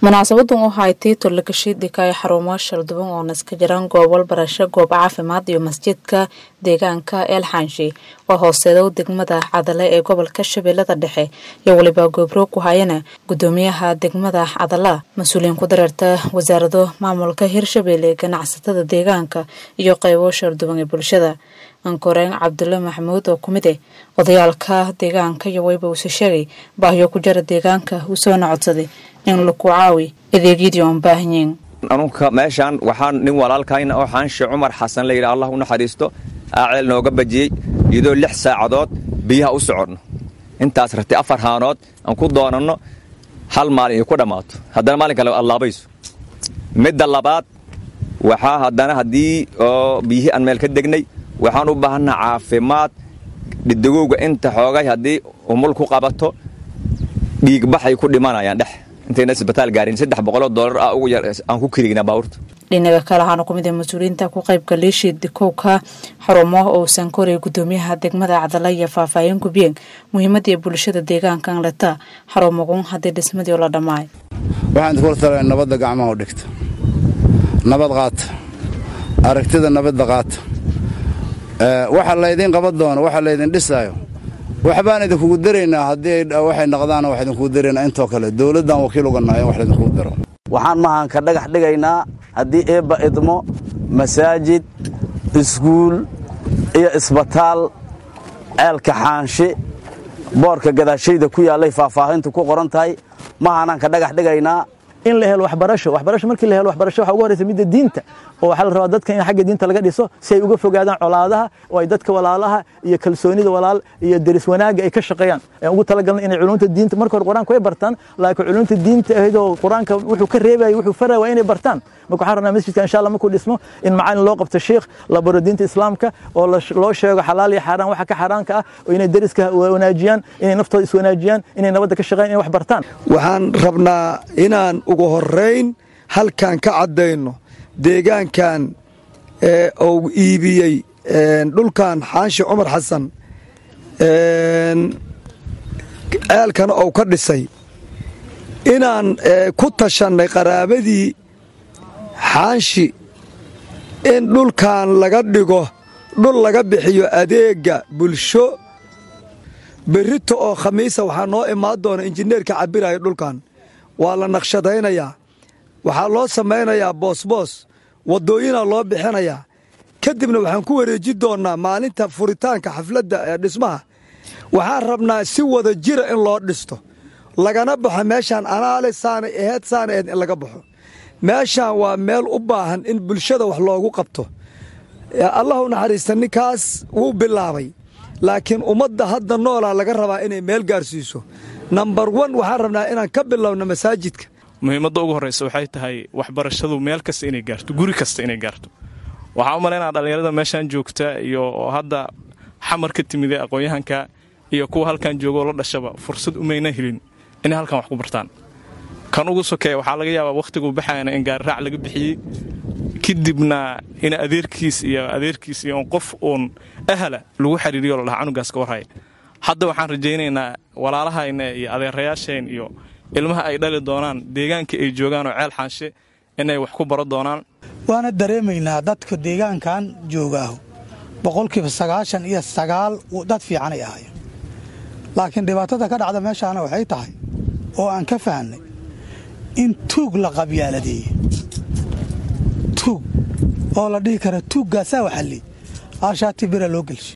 munaasabadan oo haytay tolakashiidika ee xarumo shalduban oo naska jiraan goobal barasho goob caafimaad iyo masjidka deegaanka eelxaanshi oo hooseedow degmada cadale ee gobolka shabeellada dhexe iyo weliba goobroog ku hayana gudoomiyaha degmada cadala mas-uuliyiin ku dareerta wasaarado maamulka hirshabeelle ganacsatada deegaanka iyo qeybo shalduban ee bulshada ankoreen cabdulle maxamuud oo kumid eh odayaalka deegaanka iyo weyba uuse sheegay baahiyo ku jara deegaanka uu soona codsaday in laku caawi adeegyadii oon baahanyiin anunka meeshaan waxaan nin walaalkayna oo xaanshe cumar xasan layidhi allah u naxariisto aaceel nooga bajiyey iyadoo lix saacadood biyaha u soconno intaas ratay afar haanood aan ku doonanno hal maalin iyo ku dhammaato haddana maalin kale allaabayso midda labaad waxaa haddana haddii oo biyihii aan meel ka degnay waxaan u baahannaha caafimaad dhidagowga inta xoogay haddii umul ku qabato dhiigbaxay ku dhimanayaan dhex intayna isbitaal gaarin saddex boqoloo doolar ah ugu yar aan ku kirignaa baabuurta dhinaga kale waxaana ku mid ah mas-uuliyiinta ku qaybka liishii dikowka xarumo oo sankorey gudoomiyaha degmada cadala iyo faahfaahin gubiyeen muhiimadii bulshada deegaankan leta xarumagun haddii dhismadii la dhammaay waxaan kula tala nabadda gacmaha u dhigta nabad qaata aragtida nabadda qaata waxa laydin qaban doono waxa laydin dhisaayo waxbaan idinkugu daraynaa haddii waxay naqdaana wax idinkugu daraynaa intoo kale dowladdan wakiil uga nahay in wax laydinkugu daro waxaan mahanka dhagax dhigaynaa haddii eebba idmo masaajid iskuul iyo isbitaal ceelka xaanshe boorka gadaashayda ku yaallay faahfaahintu ku qoran tahay mahaanaan ka dhagax dhigaynaa in la helo waxbarasho waxbarasho markii la helo waxbarasho waxa ugu horreysa midda diinta oo waxaa la rabaa dadka in xagga diinta laga dhiso si ay uga fogaadaan colaadaha oo ay dadka walaalaha iyo kalsoonida walaal iyo deris wanaagga ay ka shaqeeyaan aan ugu talagalna inay culumta diinta marka hore qur-aanka way bartaan laakiin culumta diinta ahayd oo qur-aanka wuxuu ka reebaya wuxuu faraya waa inay bartaan marka waxaan rabnaa masjidka insha allah markuu dhismo in macalin loo qabto sheikh la baro diinta islaamka oo loo sheego xalaal iyo xaaraan waxa ka xaaraanka ah oo inay deriska wanaajiyaan inay naftooda iswanaajiyaan inay nabadda ka shaqeeyaan inay wax bartaan waxaan rabnaa inaan ugu horrayn halkan ka caddayno deegaankan uu iibiyey dhulkan xaanshe cumar xasan ceelkana uu ka dhisay inaan ku tashannay qaraabadii xaanshi in dhulkan laga dhigo dhul laga bixiyo adeegga bulsho berrito oo khamiisa waxaa noo imaan doona injineerka cabbiraya dhulkan waa la naqshadaynayaa waxaa loo samaynayaa boosboos waddooyinaa loo bixinayaa kadibna waxaan ku wareeji doonnaa maalinta furitaanka xafladda ee dhismaha waxaan rabnaa si wada jira in loo dhisto lagana baxo meeshaan anaale saanay aheed saana aheed in laga baxo meeshaan waa meel u baahan in bulshada wax loogu qabto allah u naxariista ninkaas wuu bilaabay laakiin ummadda hadda noolaa laga rabaa inay meel gaarsiiso nambar wan waxaan rabnaa inaan ka bilowno masaajidka muhiimadda ugu horraysa waxay tahay waxbarashadu meel kasta inay gaarto guri kasta inay gaarto waxaa u malaynaa dhallinyarada meeshaan joogta iyo hadda xamar ka timiday aqoon-yahanka iyo kuwa halkan joogoo la dhashaba fursad umayna helin inay halkan wax ku bartaan kan ugu sokeeya waxaa laga yaabaa wakhtiguu baxayana in gaariraac laga bixiyey kadibna in adeerkiis iyo adeerkiis iyo qof uun ahala lagu xiriiriyo ladhaha canugaas ka warhaya hadda waxaan rajaynaynaa walaalahayna iyo adeerayaasheen iyo ilmaha ay dhali doonaan deegaankii ay joogaan oo ceel xaanshe inay wax ku baro doonaan waana dareemaynaa dadka deegaankan joogaahu boqolkiiba sagaashan iyo sagaal dad fiicanay ahaayeen laakiin dhibaatada ka dhacda meeshaana waxay tahay oo aan ka fahnay in tuug la qabyaaladeeye tuug oo la dhihi kara tuuggaasaa waxalli aashaati bira loo gelshay